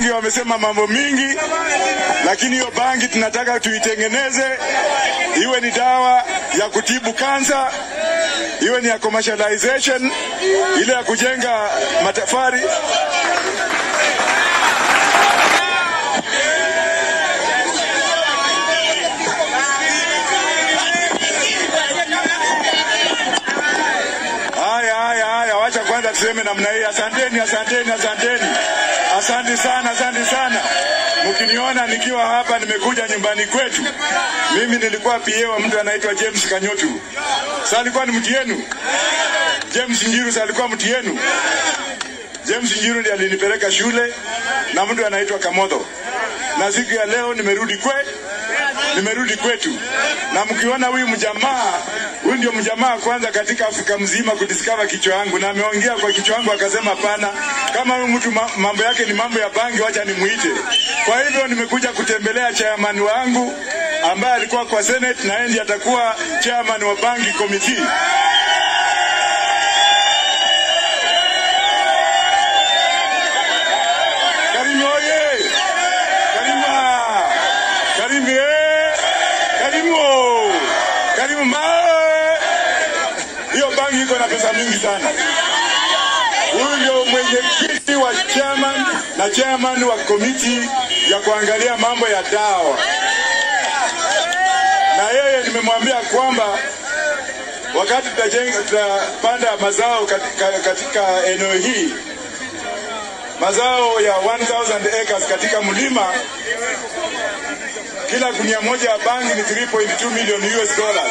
Wamesema mambo mingi, lakini hiyo bangi tunataka tuitengeneze iwe ni dawa ya kutibu kansa, iwe ni ya commercialization, ile ya kujenga matafari. Haya, haya, haya, wacha kwanza tuseme namna hii. Asanteni, asanteni, asanteni, asante sana, asante sana. Mkiniona nikiwa hapa, nimekuja nyumbani kwetu. Mimi nilikuwa PA wa mtu anaitwa James Kanyotu. Sasa alikuwa ni mtu yenu. James Njiru sasa alikuwa mtu yenu. James Njiru ndiye alinipeleka shule na mtu anaitwa Kamodho, na siku ya leo nimerudi kwe nimerudi kwetu, na mkiona huyu mjamaa, huyu ndio mjamaa kwanza katika Afrika mzima kudiscover kichwa yangu, na ameongea kwa kichwa yangu akasema, hapana, kama huyu mtu ma- mambo yake ni mambo ya bangi, wacha nimuite. Kwa hivyo nimekuja kutembelea chairman wangu ambaye alikuwa kwa Senate na yeye ndiye atakuwa chairman wa bangi committee. Karimu oye! Karimu! Karimu eh! Karimu! Karimu mae! Hiyo bangi iko na pesa mingi sana. Huyu ndio mwenyekiti wa chairman na chairman wa komiti ya kuangalia mambo ya dawa, na yeye nimemwambia kwamba wakati tutajenga tutapanda mazao katika, katika eneo hii mazao ya 1000 acres katika mlima, kila gunia moja ya bangi ni 3.2 million US dollars.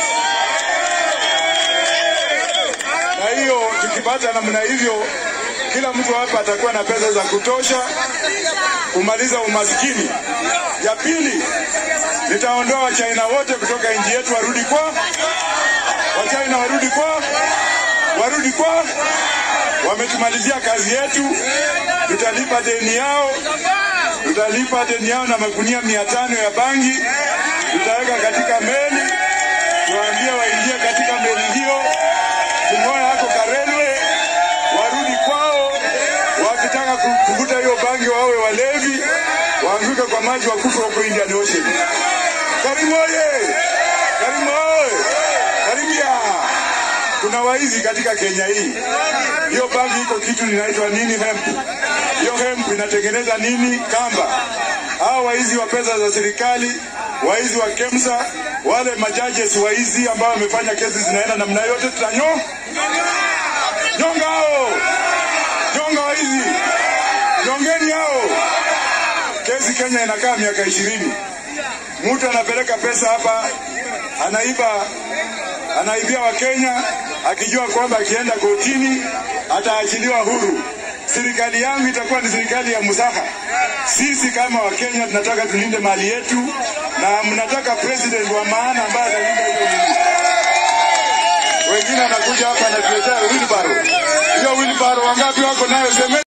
Na hiyo tukipata namna hivyo, kila mtu hapa atakuwa na pesa za kutosha kumaliza umaskini. Ya pili, nitaondoa Wachina wote kutoka nchi yetu warudi kwa Wachina warudi kwa warudi kwa wametumalizia kazi yetu, tutalipa deni yao, tutalipa deni yao na magunia mia tano ya bangi tutaweka katika meli, tuwaambie waingie katika meli hiyo, tung'oe hako Karelwe, warudi kwao. Wakitaka ku- kuvuta hiyo bangi wawe walevi, waanguke kwa maji, wakufe huko Indian Ocean. Karimu oye! Karimu oye! Karibia! Kuna waizi katika Kenya hii. Hiyo bangi iko kitu inaitwa nini? Hemp. Hiyo hemp inatengeneza nini? Kamba. Hao waizi wa pesa za serikali, waizi wa KEMSA, wale majajes waizi ambao wamefanya kesi zinaenda namna yote, tutanyo nyonga hao, nyonga waizi, nyongeni hao. Kesi Kenya inakaa miaka ishirini. Mtu anapeleka pesa hapa, anaiba anaibia Wakenya akijua kwamba akienda kotini ataachiliwa huru. Serikali yangu itakuwa ni serikali ya musaha. Sisi kama Wakenya tunataka tulinde mali yetu, na mnataka president wa maana ambaye atalinda hiyo mali. Wengine wanakuja hapa anatuletea wheelbarrow. Hiyo wheelbarrow wangapi wako nayo? Seme